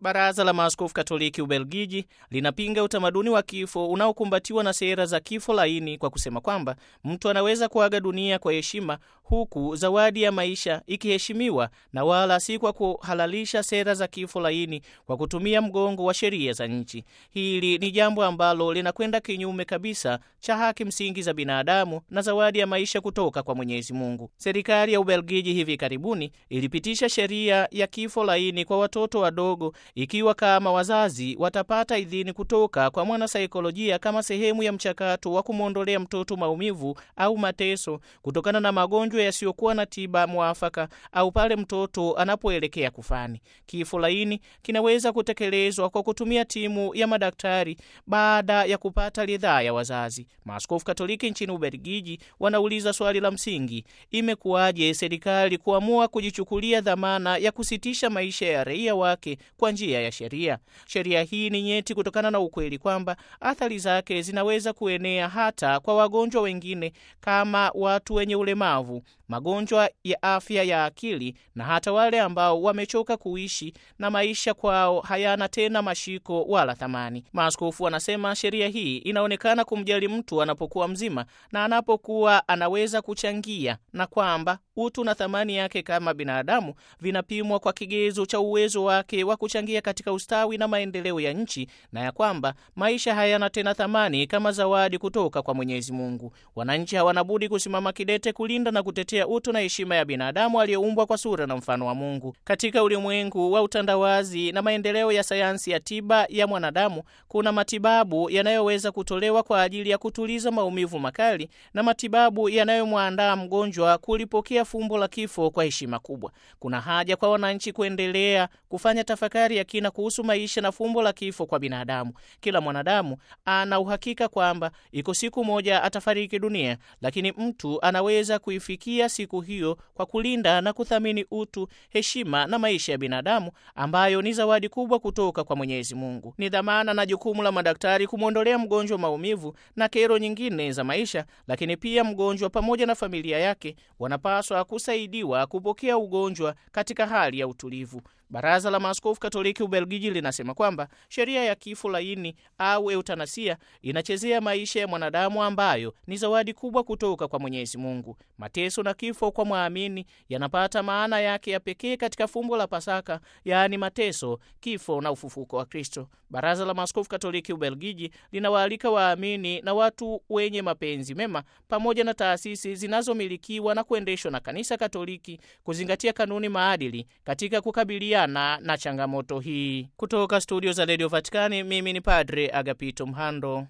Baraza la Maaskofu Katoliki Ubelgiji linapinga utamaduni wa kifo unaokumbatiwa na sera za kifo laini kwa kusema kwamba mtu anaweza kuaga dunia kwa heshima huku zawadi ya maisha ikiheshimiwa na wala si kwa kuhalalisha sera za kifo laini kwa kutumia mgongo wa sheria za nchi. Hili ni jambo ambalo linakwenda kinyume kabisa cha haki msingi za binadamu na zawadi ya maisha kutoka kwa Mwenyezi Mungu. Serikali ya Ubelgiji hivi karibuni ilipitisha sheria ya kifo laini kwa watoto wadogo ikiwa kama wazazi watapata idhini kutoka kwa mwanasaikolojia kama sehemu ya mchakato wa kumwondolea mtoto maumivu au mateso kutokana na magonjwa yasiyokuwa na tiba mwafaka au pale mtoto anapoelekea kufani. Kifo laini kinaweza kutekelezwa kwa kutumia timu ya madaktari baada ya kupata ridhaa ya wazazi. Maaskofu Katoliki nchini Ubelgiji wanauliza swali la msingi: imekuwaje serikali kuamua kujichukulia dhamana ya kusitisha maisha ya raia wake kwa njia ya sheria? Sheria hii ni nyeti kutokana na ukweli kwamba athari zake zinaweza kuenea hata kwa wagonjwa wengine kama watu wenye ulemavu, magonjwa ya afya ya akili na hata wale ambao wamechoka kuishi na maisha kwao hayana tena mashiko wala thamani. Maaskofu wanasema sheria hii inaonekana kumjali mtu anapokuwa mzima na anapokuwa anaweza kuchangia, na kwamba utu na thamani yake kama binadamu vinapimwa kwa kigezo cha uwezo wake wa kuchangia katika ustawi na maendeleo ya nchi, na ya kwamba maisha hayana tena thamani kama zawadi kutoka kwa Mwenyezi Mungu. Wananchi hawana budi kusimama kidete kulinda na kutetea utu na heshima ya binadamu aliyeumbwa kwa sura na mfano wa Mungu. Katika ulimwengu wa utandawazi na maendeleo ya sayansi ya tiba ya mwanadamu, kuna matibabu yanayoweza kutolewa kwa ajili ya kutuliza maumivu makali na matibabu yanayomwandaa mgonjwa kulipokea fumbo la kifo kwa heshima kubwa. Kuna haja kwa wananchi kuendelea kufanya tafakari ya kina kuhusu maisha na fumbo la kifo kwa binadamu. Kila mwanadamu ana uhakika kwamba iko siku moja atafariki dunia, lakini mtu anaweza kuifikia siku hiyo kwa kulinda na kuthamini utu, heshima na maisha ya binadamu ambayo ni zawadi kubwa kutoka kwa Mwenyezi Mungu. Ni dhamana na jukumu la madaktari kumwondolea mgonjwa maumivu na kero nyingine za maisha, lakini pia mgonjwa pamoja na familia yake wanapaswa kusaidiwa kupokea ugonjwa katika hali ya utulivu. Baraza la Maaskofu Katoliki Ubelgiji linasema kwamba sheria ya kifo laini au eutanasia inachezea maisha ya mwanadamu ambayo ni zawadi kubwa kutoka kwa Mwenyezi Mungu. Mateso na kifo kwa mwamini yanapata maana yake ya pekee katika fumbo la Pasaka, yaani mateso, kifo na ufufuko wa Kristo. Baraza la Maaskofu Katoliki Ubelgiji linawaalika waamini na watu wenye mapenzi mema pamoja na taasisi zinazomilikiwa na kuendeshwa na Kanisa Katoliki kuzingatia kanuni maadili katika kukabiliana na changamoto hii. Kutoka studio za redio Vatikani, mimi ni Padre Agapito Mhando.